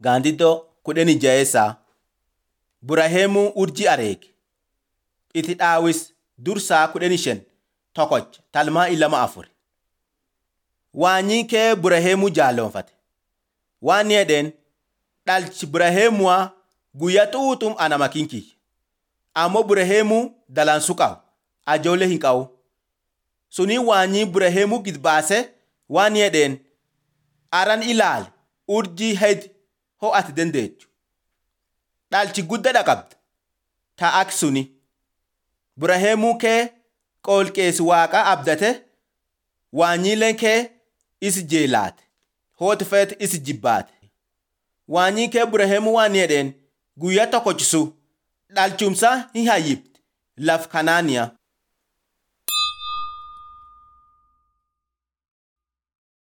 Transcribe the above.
Gaandiddoo kudhanii jaheessaa Buraheemuu urjii areege. Itti dhaawis dursaa kudhanii shan tokkocha talmaa ilama afur. Waanyii kee Buraheemuu jaalonfate. Waan ni jedheen dhalchi Buraheemuwaa guyyaa xuuxum anama kinkiyya. Ammoo Buraheemuu dalansuu qaba. Ajoollee hin qabu. Suni waanyii Buraheemuu gid baase waan ni jedheen aran ilaali urjii hed ho'ate dandeechu. Dhalchi guddaa qabda. Ta'ak suni. Buraheemuu kee qoolqeessi waaqa abdate waanyiileen kee is jeelaate. Hooti feet is jibbaate. Waanyii kee Buraheemuu waan ni jedheen guyyaa tokkochisu dhalchumsa hin hayyibdi laf kanaaniya.